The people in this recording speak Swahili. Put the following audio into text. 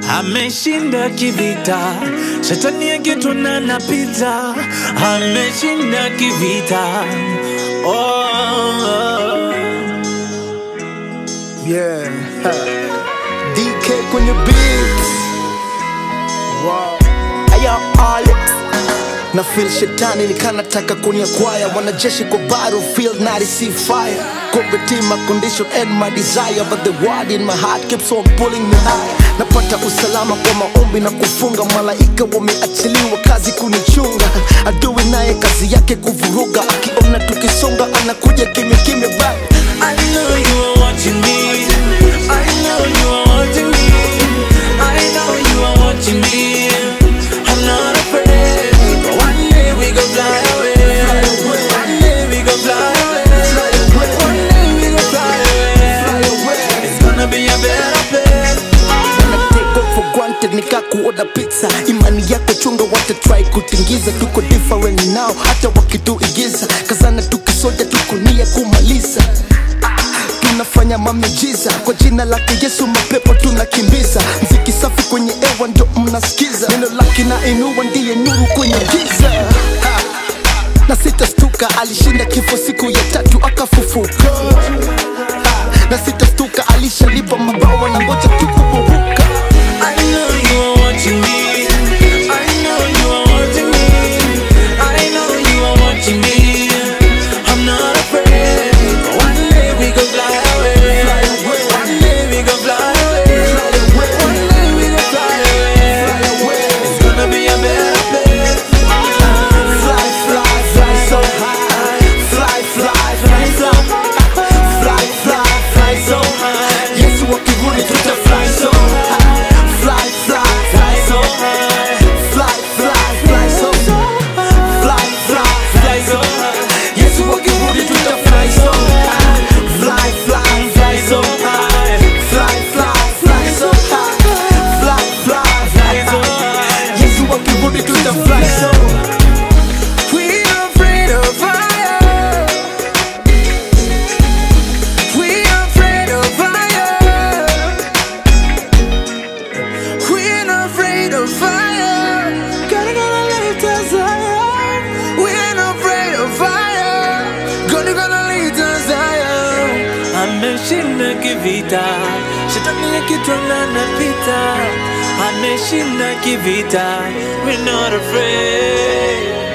ameshinda kivita, shetani akituna napita, ameshinda kivita. Oh, Yeah. DK kwenye beat. Wow. Aya Alex. Na feel shetani nikanataka kuniakwaya wanajeshi kwa battlefield na receive fire Combating my condition and my desire But the word in my heart keeps on pulling me high Napata usalama kwa maombi na kufunga Malaika wameachiliwa kazi kunichunga Adui naye kazi yake kuvuruga Akiona tukisonga anakuja kimya kimya back I know you are watching me. I know you are watching me. I know you are watching me. I'm not afraid. But one day we go fly away. One day we go fly away. One day we go fly away. It's gonna be a better place. Wana take off for granted nika kuoda pizza imani yako chunga wata try kutingiza tuko different now hata wakituigiza kazana tukisoja tuko nia kumaliza Ah, tunafanya mamiujiza kwa jina lake yesu mapepo tunakimbiza mziki safi kwenye ewa ndo mnasikiza neno lake na inua ndiye nuru kwenye giza Ah, na sitastuka alishinda kifo siku ya tatu akafufuka Ah, na sitastuka alishalipa mabawa na ngoja tukuburuka I know you are watching me. I know you are watching me. I know you are watching me. I'm not afraid. One day we go fly away. One day we go fly away. One day we go fly away. It's gonna be a better place. Fly, fly, fly so high. Fly, fly, fly so Fly, fly, fly so high. Yesu akirudi tuta fly so high. Fly, fly, fly so high. Fly, fly, fly so Fly, fly, fly so high. Yesu akirudi tuta fly so high. Fly, fly, fly so high. Fly, fly, fly so high. Fly, fly, fly so high. Yesu akirudi tuta fly so We are afraid of fire. We are afraid of fire. We're not afraid of fire. Gonna gonna lift us higher. We're not afraid of fire. Gonna gonna lift us higher. Ameshinda kivita, shetani akitwanga napita. Ameshinda kivita, we're not afraid.